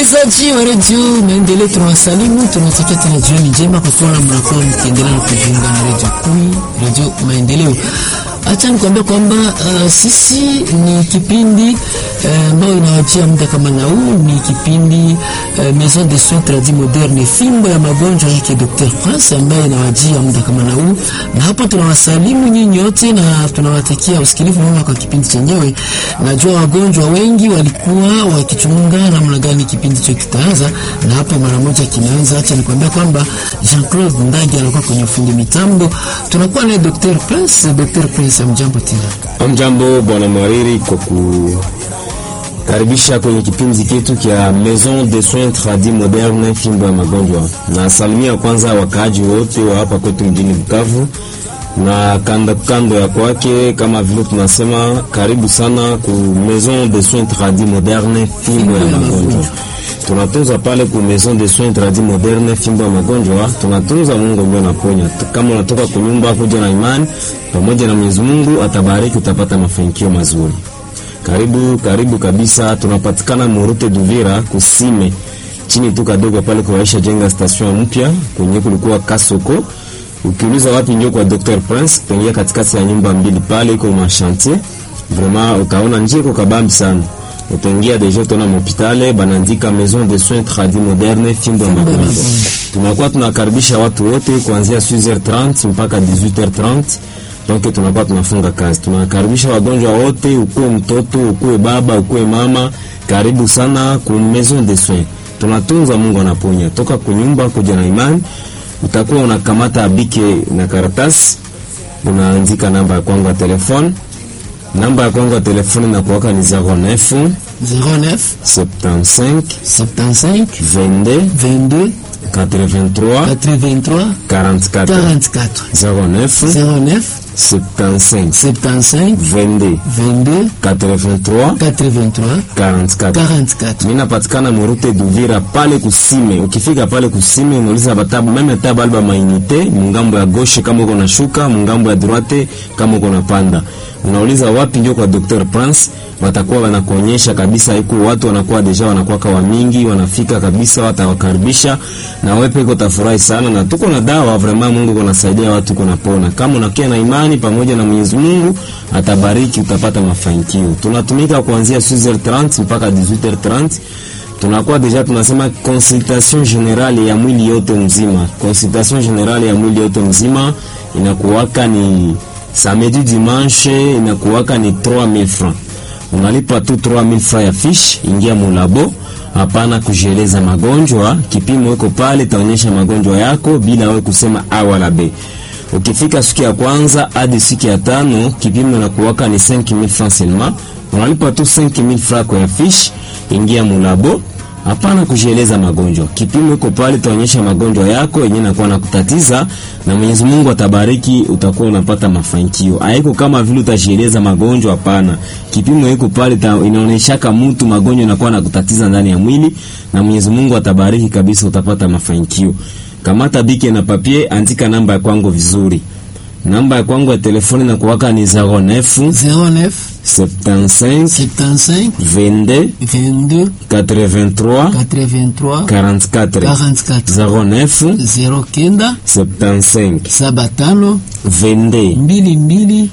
Msikilizaji wa redio Maendeleo, tunawasalimu tunatakia tena jioni njema kwa kuwa mnakuwa mkiendelea na kujiunga na redio kumi, redio Maendeleo. Acha nikwambia kwamba uh, sisi ni kipindi ambayo uh, inawajia muda kama na huu. Ni kipindi uh, Maison de Soins Tradis Moderne, fimbo ya magonjwa yake Dr. Prince ambaye inawajia muda kama na huu, na hapo tunawasalimu nyinyi wote na tunawatakia usikilivu mwema kwa kipindi chenyewe. Najua wagonjwa wengi walikuwa wakichunga namna gani kipindi hicho kitaanza, na hapo mara moja kinaanza. Acha nikwambia kwamba Jean-Claude Ndagi anakuwa kwenye ufundi mitambo, tunakuwa naye Dr. Prince. Dr. Prince Amjambo tena. Amjambo bwana Mwariri, kwa kukaribisha kwenye kipindi chetu cha Maison de Soins Tradis Moderne, fimbo ya magonjwa. Na salimia kwanza wakaaji wote wa hapa kwetu mjini Bukavu na kando kando ya kwake, kama vile tunasema karibu sana ku Maison de Soins Tradis Moderne, fimbo ya magonjwa tunatunza pale ku Maison de Soins Tradis Moderne, fimbo ya magonjwa. Tunatunza, Mungu ndio anaponya. Kama unatoka kunyumba kuja na imani pamoja na Mwenyezi Mungu atabariki, utapata mafanikio mazuri. Karibu karibu kabisa, tunapatikana Murute Duvira kusime chini tu kadogo pale kwa Aisha jenga station mpya kwenye kulikuwa Kasoko. Ukiuliza wapi ndio kwa Dr Prince, utaingia katikati ya nyumba mbili pale iko ma chantier. Vraiment utaona njia iko kabambi sana utaingia deja tona mhopitale banaandika Maison de Soins Tradis Moderne fimbo ya magonjwa. Tunakuwa tunakaribisha watu wote kuanzia 6h30 mpaka 18h30. Donc tunakuwa tunafunga kazi. Tunakaribisha wagonjwa wote, ukuwe mtoto, ukuwe baba, ukuwe mama, karibu sana ku Maison de Soins. Tunatunza, Mungu anaponya. Toka kunyumba kuja na imani, utakuwa unakamata abike na karatasi, unaandika namba ya kwangu ya telefone namba ya kwangu ya telefoni na kuwaka ni 09 09 75 75 22 22 83 83 44 44 09 09 75 75 22 22 83 83 44 44. mimi napatikana Murute Duvira pale kusime. Ukifika pale kusime, unauliza batabu meme tabu alba mainite mungambo ya gauche kama uko na shuka, mungambo ya droite kama uko na panda. Unauliza wapi ndio kwa Dr. Prince, watakuwa wanakuonyesha kabisa. Iko watu wanakuwa deja wanakuwa kwa mingi, wanafika kabisa, watawakaribisha na wewe peke utafurahi sana, na tuko na dawa vraiment. Mungu kunasaidia watu kunapona, kama unakia na imani pamoja na Mwenyezi Mungu atabariki, utapata mafanikio. Tunatumika kuanzia 6h30 mpaka 18h30 tunakuwa deja tunasema consultation generale ya mwili yote mzima. Consultation generale ya mwili yote mzima inakuwaka ni samedi dimanche, inakuwaka ni 3000 francs. Unalipa tu 3000 francs ya fish, ingia mulabo. Hapana kujieleza magonjwa, kipimo iko pale, taonyesha magonjwa yako bila wewe kusema a wala b. Ukifika siku ya kwanza hadi siku ya tano, kipimo inakuwaka ni 5000 francs seulement. Unalipa tu 5000 francs kwa fish, ingia mulabo. Hapana kujieleza magonjwa, kipimo iko pale, taonyesha magonjwa yako yenyewe nakuwa nakutatiza, na Mwenyezi Mungu atabariki, utakuwa unapata mafanikio. Haiko kama vile utajieleza magonjwa, hapana. Kipimo iko pale, inaonyeshaka mtu magonjwa yanakuwa nakutatiza ndani ya mwili, na Mwenyezi Mungu atabariki kabisa, utapata mafanikio. Kamata bike na papie, andika namba ya kwangu vizuri. Namba ya kwangu ya telefoni na kuwaka ni 09 09 75 75 22 22 83 83 44 44 09 09 75 75 22 mbili mbili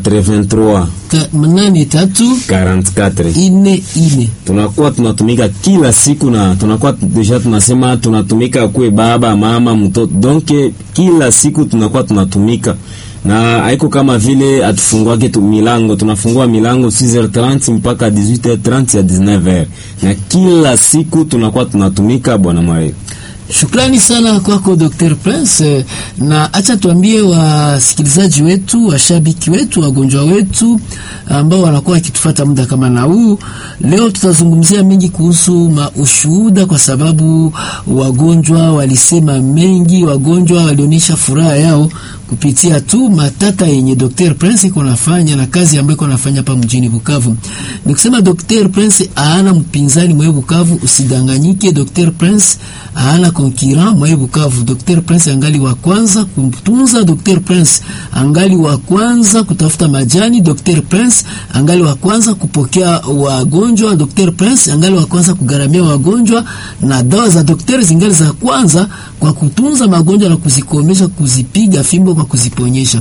83 ta- mnane tatu 44. ine ine. Tunakuwa tunatumika kila siku na tunakuwa deja tunasema tunatumika kuwe baba mama mtoto, donc kila siku tunakuwa tunatumika na haiko kama vile atufunguake tu milango, tunafungua milango 6h30 mpaka 18h30 ya 19h, na kila siku tunakuwa tunatumika bwana Mwari. Shukrani sana kwako Dr. Prince, na acha tuambie wasikilizaji wetu, washabiki wetu, wagonjwa wetu ambao wanakuwa wakitufuata muda kama na huu. Leo tutazungumzia mengi kuhusu ushuhuda, kwa sababu wagonjwa walisema mengi, wagonjwa walionyesha furaha yao kupitia tu matata yenye Dr. Prince iko nafanya na kazi ambayo iko nafanya hapa mjini Bukavu. Nikusema Dr. Prince aana mpinzani mwe Bukavu, usidanganyike. Dr. Prince aana concurrent mwaye Bukavu. Dr Prince angali wa kwanza kumtunza, Dr Prince angali wa kwanza kutafuta majani, Dr Prince angali wa kwanza kupokea wagonjwa, Dr Prince angali wa kwanza kugaramia wagonjwa, na dawa za daktari zingali za kwanza kwa kutunza magonjwa na kuzikomesha, kuzipiga fimbo kwa kuziponyesha.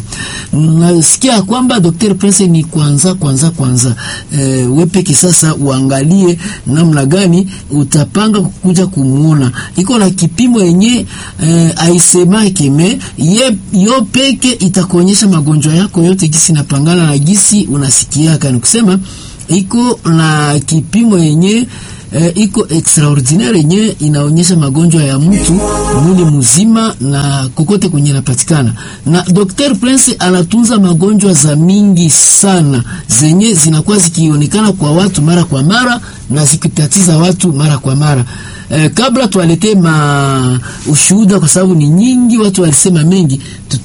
Nasikia kwamba Dr Prince ni kwanza kwanza kwanza. E, wepeke sasa uangalie namna gani utapanga kukuja kumuona, iko na kipimo yenye e, aisemake me ye yo peke itakuonyesha magonjwa yako yote gisi napangana na gisi unasikiaka, ni kusema iko na kipimo yenye E, iko extraordinaire yenye inaonyesha magonjwa ya mtu mwili mzima na kokote kwenye inapatikana. Na Dr. Prince anatunza magonjwa za mingi sana zenye zinakuwa zikionekana kwa watu mara kwa mara na zikitatiza watu mara kwa mara. E, kabla tuwaletee ma ushuhuda kwa sababu ni nyingi, watu walisema mengi,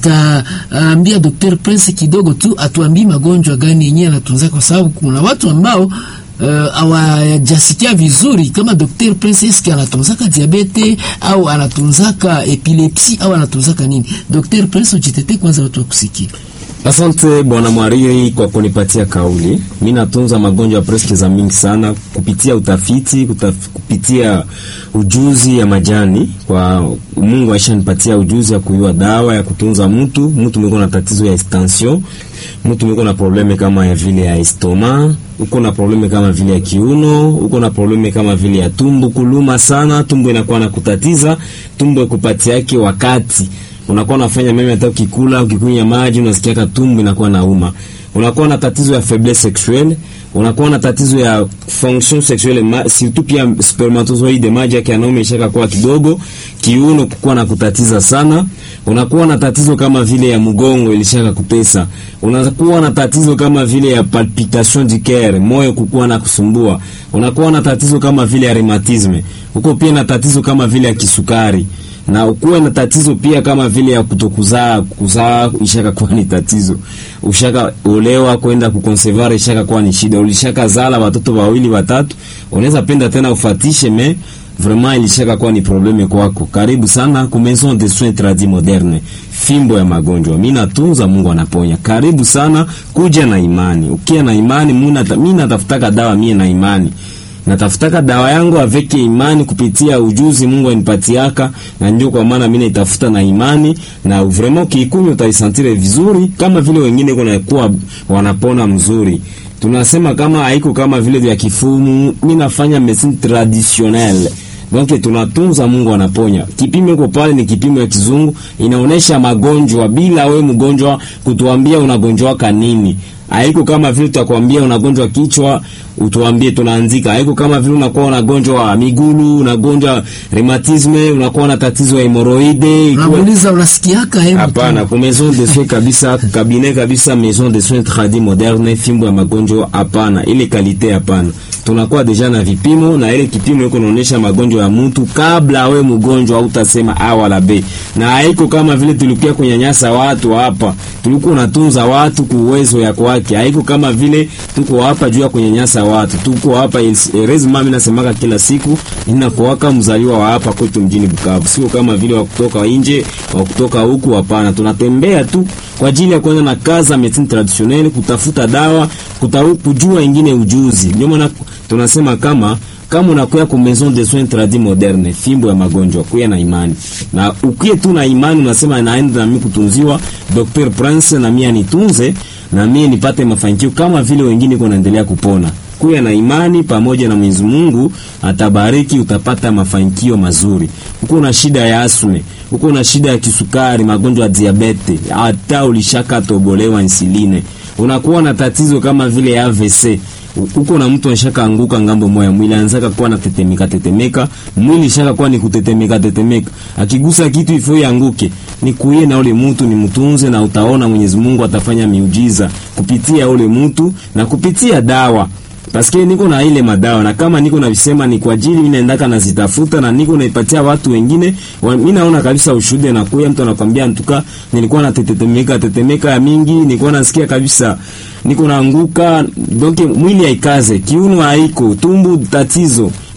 tutaambia Dr. Prince kidogo tu atuambie magonjwa gani yenyewe anatunza, kwa sababu kuna watu ambao hawajasikia uh, vizuri kama Dr. Prince eske anatunzaka diabete au anatunzaka epilepsi au anatunzaka nini? Dr. Prince, ujitete kwanza, watu wakusikia. Asante bwana Mwariri kwa kunipatia kauli. Mimi natunza magonjwa preske za mingi sana kupitia utafiti, kutaf, kupitia ujuzi ya majani. Kwa Mungu aishanipatia ujuzi ya kuyua dawa ya kutunza mtu. Mtu mwiko na tatizo ya tension, mtu mwiko na probleme kama ya vile ya estoma, uko na probleme kama vile ya kiuno, uko na probleme kama vile ya tumbo kuluma sana, tumbo inakuwa na kutatiza, tumbo ikupatia yake wakati unakuwa unafanya meme hata ukikula ukikunywa maji unasikia katumbu inakuwa nauma. Unakuwa na tatizo ya faiblesse sexuelle, unakuwa na tatizo ya fonction sexuelle ma, surtout pia spermatozoide maji yake yanaume ishaka kuwa kidogo, kiuno kukua na kutatiza sana. Unakuwa na tatizo kama vile ya mgongo ilishaka kupesa. Unakuwa na tatizo kama vile ya palpitation du cœur, moyo kukua na kusumbua. Unakuwa na tatizo kama vile ya rheumatisme. Uko pia na tatizo kama vile ya kisukari na ukuwe na tatizo pia kama vile ya kutokuzaa kuzaa, ishaka kuwa ni tatizo. Ushaka olewa kwenda kukonservare, ishaka kuwa ni shida. Ulishaka zala watoto wawili watatu, unaweza penda tena ufatishe, me vraiment ilishaka kuwa ni probleme kwako. Karibu sana ku Maison de Soins Tradis Moderne, fimbo ya magonjwa. Mimi natunza, Mungu anaponya. Karibu sana, kuja na imani. Ukia na imani, mimi natafutaka dawa, mimi na imani natafutaka dawa yangu aveke imani kupitia ujuzi Mungu anipatiaka, na ndio kwa maana mimi naitafuta na imani, na vraiment kiikunywa utaisantire vizuri kama vile wengine kuna kuwa wanapona mzuri. Tunasema kama haiko kama vile vya kifumu, mimi nafanya medicine traditionnelle donc tunatunza, Mungu anaponya. Kipimo iko pale, ni kipimo ya kizungu, inaonesha magonjwa bila we mgonjwa kutuambia unagonjwa kanini haiko kama vile tutakwambia unagonjwa kichwa utuambie tunaanzika. Haiko kama vile unakuwa unagonjwa migulu, unagonjwa rheumatisme, unakuwa na tatizo ya hemoroide. Unamuuliza unasikiaka hebu. Hapana, kwa maison de soins kabisa, cabinet kabisa, maison de soins tradis moderne, fimbo ya magonjwa hapana, ile kalite hapana. Tunakuwa deja na vipimo na ile kipimo iko naonyesha magonjwa ya mtu kabla we mgonjwa au utasema a wala b. Na haiko kama vile tulikuwa kunyanyasa watu hapa. Tulikuwa unatunza watu kwa uwezo ya kwake. Haiko kama vile tuko hapa juu ya kunyanyasa watu. Tuko hapa rezima, mimi nasemaka kila siku ninakuwaka mzaliwa wa hapa kwetu mjini Bukavu. Sio kama vile wa kutoka nje, wa kutoka huku hapana. Tunatembea tu kwa ajili ya kwenda na kaza medicine traditionnelle, kutafuta dawa, kutaru, kujua ingine ujuzi. Ndio maana tunasema kama kama unakuya ku maison de soins tradis moderne, fimbo ya magonjwa, kuya na imani. Na ukie tu na imani unasema naenda na mimi kutunziwa Dr. Prince na mimi anitunze na mimi nipate mafanikio kama vile wengine kwa naendelea kupona. Kuya na imani pamoja na Mwenyezi Mungu atabariki, utapata mafanikio mazuri. Uko na shida ya asme, uko na shida ya kisukari, magonjwa ya diabete, hata ulishaka tobolewa insuline. Unakuwa na tatizo kama vile ya AVC uko na mtu anashaka anguka ngambo moya, mwili anzaka kuwa na tetemeka tetemeka, mwili shaka kuwa ni kutetemeka tetemeka, akigusa kitu ifo yanguke. Ni kuye na ule mtu ni mtunze, na utaona Mwenyezi Mungu atafanya miujiza kupitia ule mtu na kupitia dawa Paske niko na ile madawa na kama niko na visema ni kwa ajili mimi naendaka nazitafuta na niko naipatia watu wengine. Mimi naona kabisa ushuhuda na kuya mtu anakwambia ntuka nilikuwa na tetemeka tetemeka ya mingi, nilikuwa nasikia kabisa niko naanguka, donc mwili haikaze, kiuno haiko, tumbu tatizo,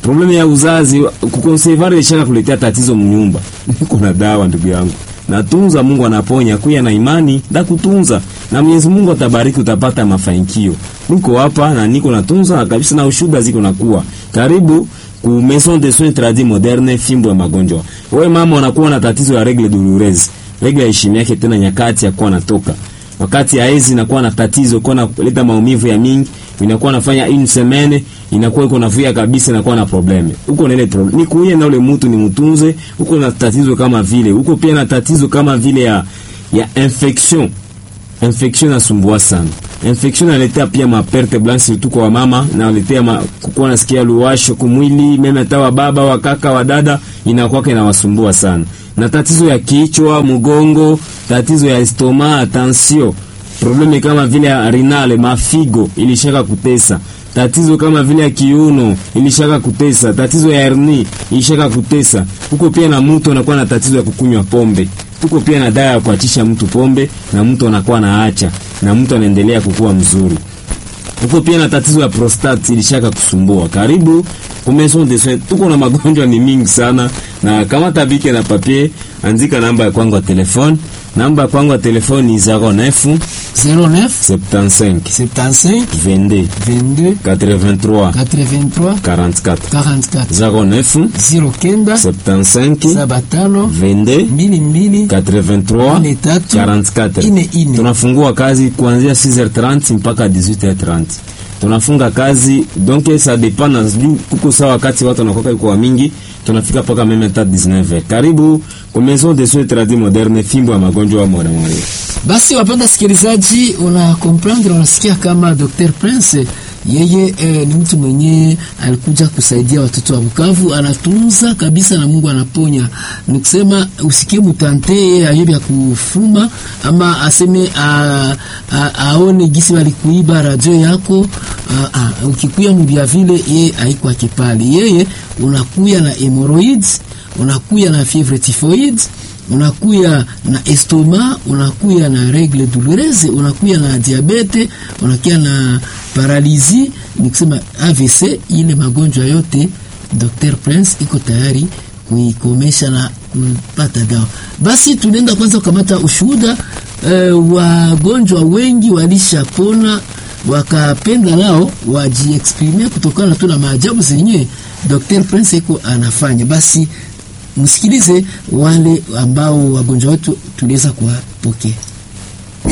probleme ya uzazi kukonservare ishaka kuletea tatizo mnyumba niko na dawa ndugu yangu natunza Mungu anaponya kuya na imani da kutunza na Mwenyezi Mungu atabariki utapata mafanikio niko hapa na niko natunza na kabisa na ushuda ziko nakuwa karibu ku maison de soins tradis moderne fimbo ya magonjwa wewe mama unakuwa na tatizo ya regle douloureuse regle heshima yake tena nyakati ya kuwa natoka wakati ya ezi inakuwa na tatizo kwa na kuleta maumivu ya mingi inakuwa nafanya une semaine inakuwa iko navuya kabisa inakuwa na probleme uko na ile problem ni kuye na ule mtu ni mtunze uko na tatizo kama vile uko pia na tatizo kama vile ya ya infection infection inasumbua sana infection inaletea pia maperte blanche surtout kwa mama na inaletea ma, kukuwa nasikia luwasho kumwili meme hata wa baba wa kaka wa dada inakuwa inawasumbua sana na tatizo ya kichwa mgongo tatizo ya estoma tension probleme kama vile ya renale mafigo ilishaka kutesa tatizo kama vile ya kiuno ilishaka kutesa tatizo ya herni ilishaka kutesa huko pia na mtu anakuwa na tatizo ya kukunywa pombe huko pia na dawa ya kuachisha mtu pombe na mtu anakuwa naacha na mtu anaendelea kukua mzuri huko pia na tatizo ya prostate ilishaka kusumbua karibu maison de soins tuko na magonjwa ni mingi sana na kama tabike na papier andika namba ya kwangu ya telefone namba ya kwangu ya telefone ni 09 09 75 75 22 22 83 83 44 44 09 09 75 saba tano 22 mbili mbili 83 ine tatu 44 ine ine. tunafungua kazi kuanzia 6h30 mpaka 18h30 tunafunga kazi donc ça dépend na juu kuko saa wakati watu wanakoka iko wa mingi tunafika mpaka meme ta 19h karibu kwa maison de soins tradis moderne fimbo ya magonjwa wa moda moja Basi wapenda sikilizaji, una comprendre, unasikia kama Dr. Prince yeye eh, ni mtu mwenye alikuja kusaidia watoto wa Bukavu, anatunza kabisa na Mungu anaponya. Ni kusema usikie mutante yeye ayo ya kufuma ama aseme a, a, aone gisi walikuiba radio yako a, a, ukikuya mubia vile yeye haiko akipali. Yeye unakuya na hemorrhoids, unakuya na fievre typhoid unakuya na estoma, unakuya na regle douloureuse, unakuya na diabete, unakuya na paralizi, ni kusema AVC. Ile magonjwa yote Dr. Prince iko tayari kuikomesha na kupata dawa. Basi tunaenda kwanza kukamata ushuhuda. Uh, wagonjwa wengi walishapona wakapenda nao wajiexprime kutokana tu na maajabu zenye Dr. Prince iko anafanya. Basi msikilize wale ambao wagonjwa wetu tuliweza kuwapokea.